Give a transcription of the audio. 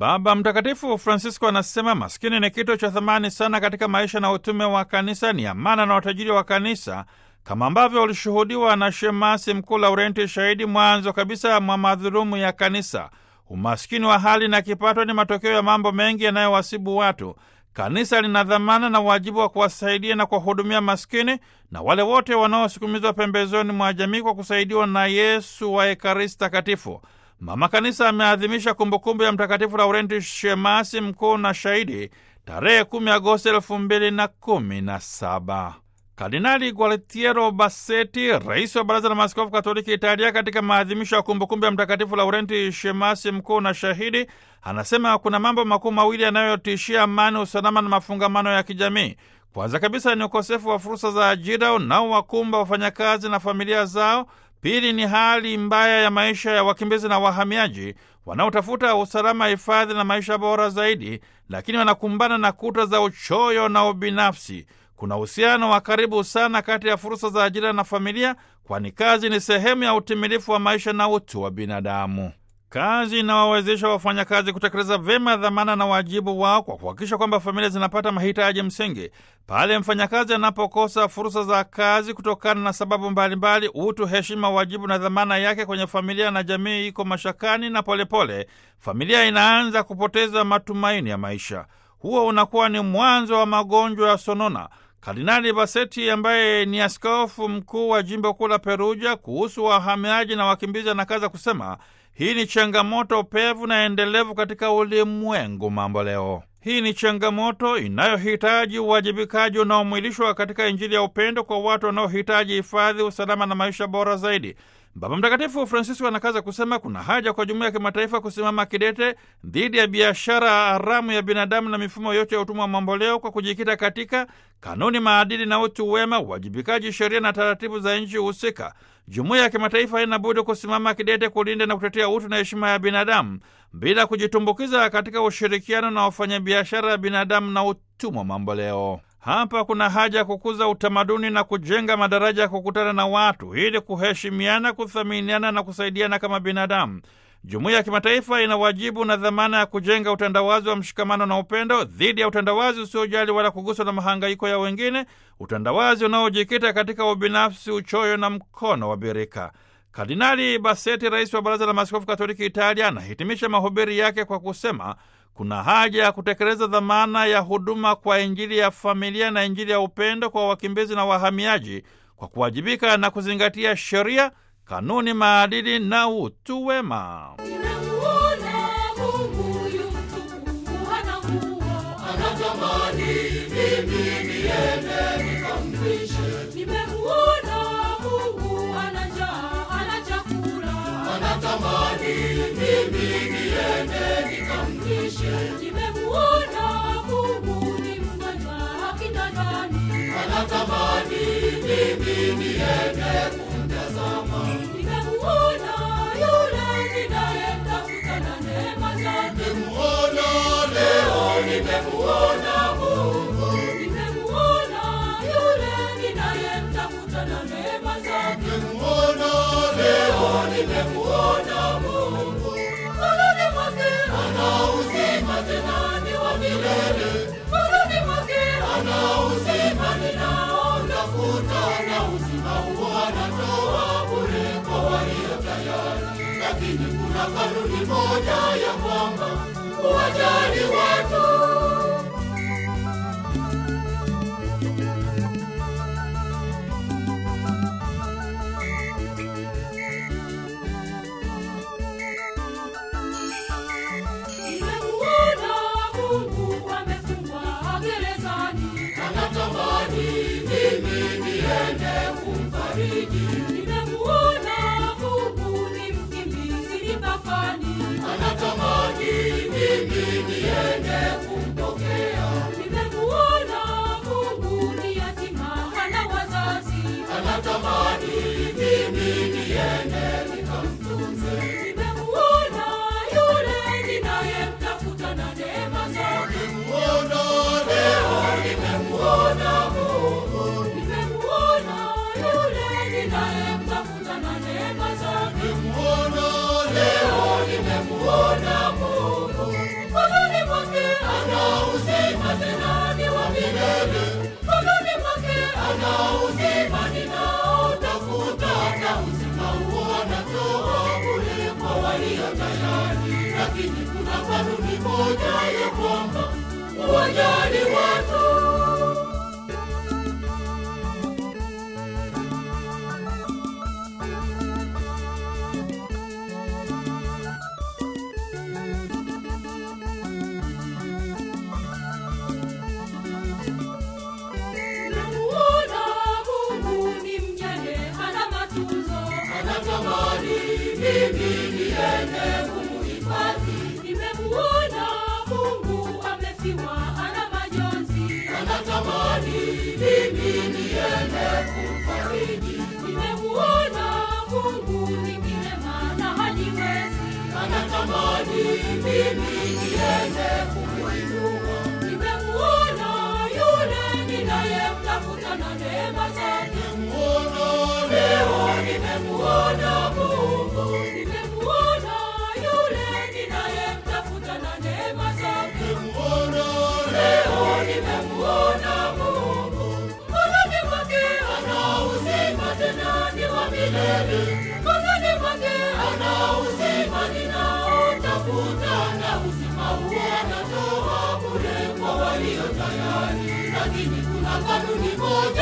Baba Mtakatifu Francisco anasema maskini ni kitu cha thamani sana katika maisha na utume wa kanisa, ni amana na utajiri wa kanisa, kama ambavyo ulishuhudiwa na shemasi mkuu Laurenti Shahidi mwanzo kabisa mwa madhulumu ya kanisa. Umaskini wa hali na kipato ni matokeo ya mambo mengi yanayowasibu watu. Kanisa lina dhamana na wajibu wa kuwasaidia na kuwahudumia maskini na wale wote wanaosukumizwa pembezoni mwa jamii kwa kusaidiwa na Yesu wa Ekaristi Takatifu. Mama Kanisa ameadhimisha kumbukumbu ya Mtakatifu Laurenti Shemasi mkuu na shahidi tarehe 10 Agosti elfu mbili na kumi na saba. Kardinali Gualtiero Bassetti, rais wa Baraza la Maaskofu Katoliki Italia, katika maadhimisho ya kumbukumbu ya Mtakatifu Laurenti Shemasi mkuu na shahidi, anasema kuna mambo makuu mawili yanayotishia amani, usalama na mafungamano ya kijamii. Kwanza kabisa ni ukosefu wa fursa za ajira unaowakumba wafanyakazi na familia zao. Pili ni hali mbaya ya maisha ya wakimbizi na wahamiaji wanaotafuta usalama, hifadhi na maisha bora zaidi, lakini wanakumbana na kuta za uchoyo na ubinafsi. Kuna uhusiano wa karibu sana kati ya fursa za ajira na familia, kwani kazi ni sehemu ya utimilifu wa maisha na utu wa binadamu. Kazi inawawezesha wafanyakazi kutekeleza vyema dhamana na wajibu wao kwa kuhakikisha kwamba familia zinapata mahitaji msingi. Pale mfanyakazi anapokosa fursa za kazi kutokana na sababu mbalimbali, utu, heshima, wajibu na dhamana yake kwenye familia na jamii iko mashakani, na polepole pole, familia inaanza kupoteza matumaini ya maisha. Huo unakuwa ni mwanzo wa magonjwa ya sonona. Kardinali Bassetti ambaye ni askofu mkuu wa jimbo kuu la Perugia kuhusu wahamiaji na wakimbizi anakaza kusema hii ni changamoto pevu na endelevu katika ulimwengu mambo leo. Hii ni changamoto inayohitaji uwajibikaji unaomwilishwa katika Injili ya upendo kwa watu wanaohitaji hifadhi, usalama na maisha bora zaidi. Baba Mtakatifu Francisco anakaza kusema kuna haja kwa jumuiya ya kimataifa kusimama kidete dhidi ya biashara haramu ya binadamu na mifumo yote ya utumwa wa mamboleo kwa kujikita katika kanuni, maadili na utu wema, uwajibikaji, sheria na taratibu za nchi husika. Jumuiya ya kimataifa haina budi kusimama kidete kulinda na kutetea utu na heshima ya binadamu bila kujitumbukiza katika ushirikiano na wafanyabiashara ya binadamu na utumwa mamboleo. Hapa kuna haja ya kukuza utamaduni na kujenga madaraja ya kukutana na watu ili kuheshimiana, kuthaminiana na kusaidiana kama binadamu. Jumuiya ya kimataifa ina wajibu na dhamana ya kujenga utandawazi wa mshikamano na upendo dhidi ya utandawazi usiojali wala kuguswa na mahangaiko ya wengine, utandawazi unaojikita katika ubinafsi, uchoyo na mkono wa birika. Kardinali Bassetti, rais wa Baraza la Maaskofu Katoliki Italia, anahitimisha mahubiri yake kwa kusema kuna haja ya kutekeleza dhamana ya huduma kwa Injili ya familia na Injili ya upendo kwa wakimbizi na wahamiaji kwa kuwajibika na kuzingatia sheria, kanuni, maadili na utu wema. Lakini kuna kanuni moja ya kwamba kuwajali watu Anatamani mimi niende ana uzima ninaotafuta, na uzima huo anatoa bure kwa walio tayari. Lakini kuna kanuni moja ya kwamba uwajali watu Namuona Mungu ni mjane, hana matunzo. anatamani mimi niende kumuhifadhi. Nimemuona Mungu amefiwa, hana majonzi. anatamani mimi niende kumfariji Nimemuona Mungu ni kilema na hajiwezi. anatamani mimi niende kumuinua Nimemuona yule ninayemtafuta na neema zake. muona leo nimemuona Mungu Nimemuona yule ninayemtafuta na neema zake. muona leo nimemuona Mungu Mkononi mwake ana uzima tena ni wa milele mkononi mwake ana uzima ninaotafuta na uzima huo anatoa bure kwa walio tayari lakini kuna kanuni moja